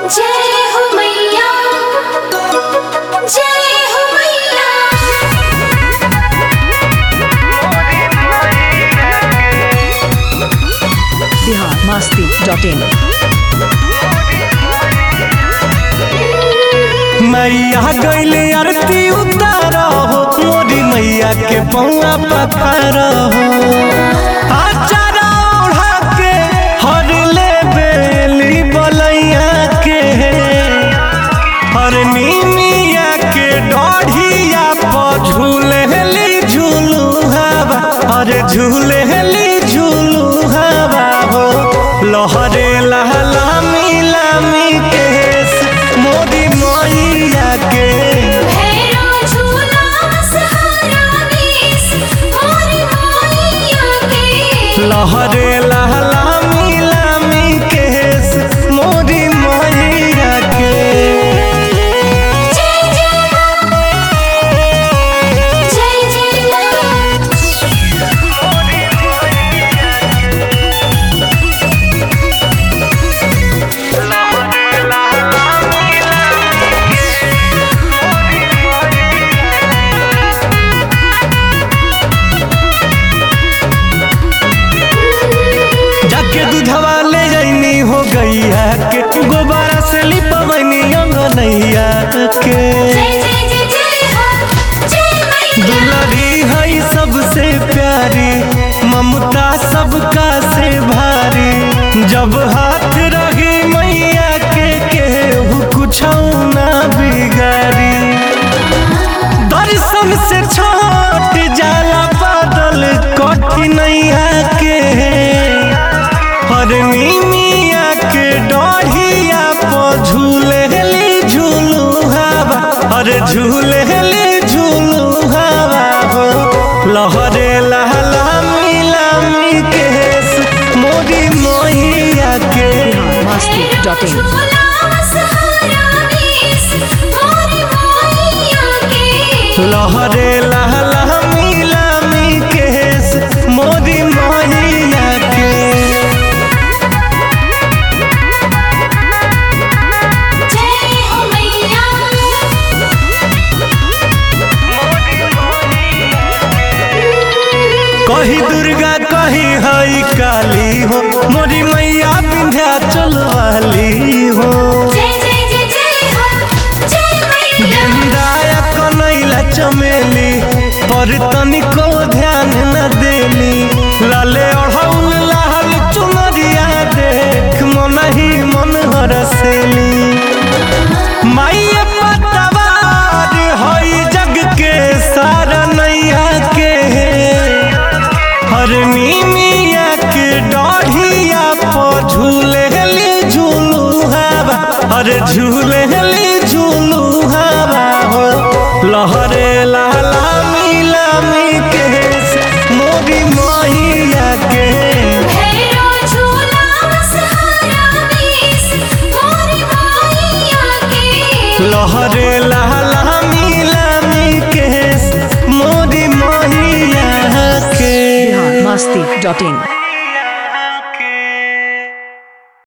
जय हो मैया जय हो मैया बिहार मस्ती डॉट इन मैया गैले आरती उतार हो मोरी मैया के पौआ पखार हो आचारा ओढ़ा के हर ले बेली बलैया के हर नीमिया के डढ़िया पर झूलेली झूलू हवा हर झूलेली झूलू हवा हो लहरे लहला मिलामी केस मोदी मैया के भैरो झूला सहारा बीस मोरी मैया के लहरे लहला मिलामी केस मोदी मैया के जय जय जय जय जाके दूधवा ले जैनी हो गैया के गोबारा से लिपवनी अंगनैया के जय जय जय जय हो जय मैया दुलरी है सबसे प्यारी ममता सबका से भारी जब हाथ रही मैया के केहू कुछ ना बिगाड़ी दर्शन से छट जाला बादल कठिनैया के हरनी मिया के डढ़िया पर झूलेली झूलू हवा हर झूलेली झूलू हवा हो लहरे लहला मिलामी केस मोदी मैया के बिहार मस्ती डॉट इन झूला सहारा बीस मोरी मैया के लहरे लहला मिलामी केस मोदी मैया के जय हो मैया कही दुर्गा कही हई काली हो मोरी मैया विंध्याचल वाली हो जय जय जय जय हो जय मैया गेंदाया कनैला चमेली पर तनिको ध्यान न देली लाले अढ़ौल लाल चुनरिया देख मन ही मन हरसेली माइया पतवार हई जग के सारा नैया के हरनी मिया के डढ़िया पर झूलेली झूलू हवा हर झूलेली झूलू हवा हो लहरे लाला मिलामी केस मोरी मैया के भैरो झूला सहारा बीस मोरी मैया के लहरे लाला मिलामी केस मोरी मैया के बिहार मस्ती डॉट इन